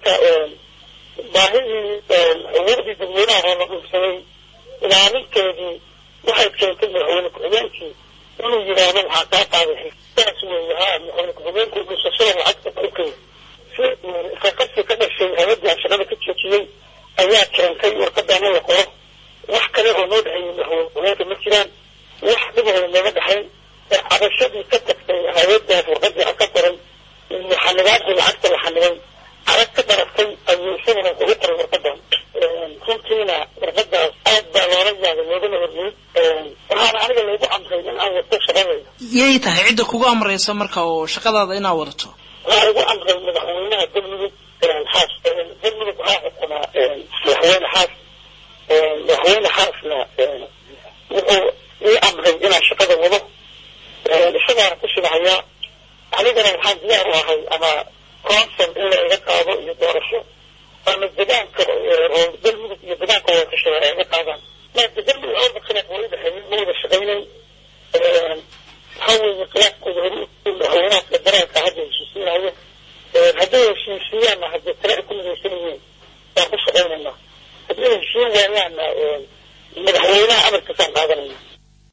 marka baahidii awoodii dadweynaha oo la dhulsaday ilaalinteedii waxay keentay madaxweyne ku-xigeenkii inuu yidhaahdo waxaa kaa qaaday saas weeye haa madaxweyne ku-xigeenku dhulsashada lacagta dhulkay si isaqabsi ka dhashay hay-addii aan shaqada ka joojiyey ayaa keentay warqadaana la qoro wax kale oo noo dhexeeyey madaxweyne ku-xigeenka ma jiraan wax dhibahooda nooga dhexayn ee cabashadii ka tagtay hay-addaas warqadii aan ka qoray iyo xanibaadii lacagta la xanibay arag ka dharaftay ayuu isaguna ugu qoray warqadan runtiina warqadaas aad baa loola yaabay loogana hormiyey waxaana aniga laygu amray in aan wato shaqadayda yay tahay cidda kugu amraysa marka oo shaqadaada inaad wadato waxaa igu amray madaxweynaha galmudug xaas galmudug waxaa xukumaa madaxweyne xaas madaxweyne xaasna wuxuu ii amray inaan shaqada wado isagaana ku shidahayaa anigana waxaan diyaar u ahay ama consul in la iga qaado iyo doorasho ama degaanka oo galmudug iyo degaanka wada kashada ay iga qaadaan maada galmudug orda khilaaf waa udhexeeyey ma wada shaqaynayn waxaa weeye khilaafkooda hori madaxweynaha federaalka hadda heshiisiinayo hadday heshiisiiyaanna haddii tale ay ku midaysan yihiin waan ku shaqaynaynaa haddii heshiin waayaanna madaxweynaha amarkiisaan qaadanayna